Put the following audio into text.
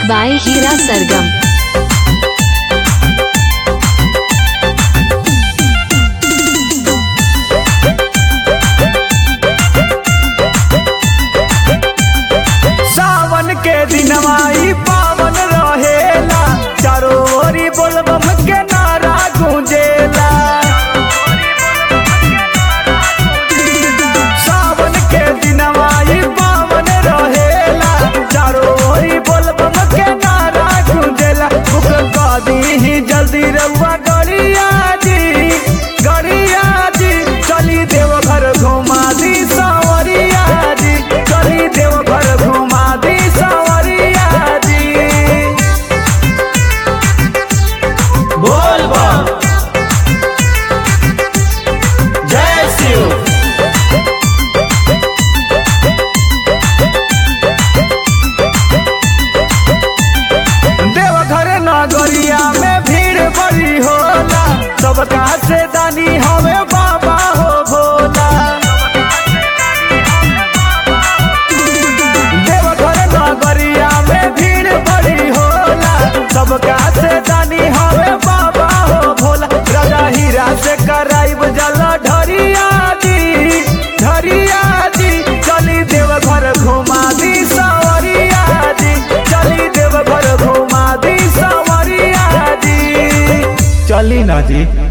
by Hira Sargam. सावन के दिनवा ई पावन रहेला चारो ओरी बोलबम के नारा गूंजेला सावन के दिनवा ई पावन रहेला चारो ओरी बोलबम के नारा गूंजेला बुक कदी ही जल्दी रउआ गड़िया जी गड़िया जी चली देवघर घुमा दी सावरिया जी चली देवघर घुमा दी सावरिया जी बोल बम जय शिव देवघर नगरिया में भीड़ बड़ी होला सबका से दानी हवे बाबा हो भोला देवघर नगरिया में भीड़ बड़ी होला सबका से दानी हवे बाबा हो भोला राजा हीरा से कराइब जल ढरिया जी ढरिया जी चली देवघर घुमा दी सावरिया जी चली देवघर घुमा दी सावरिया जी चली ना जी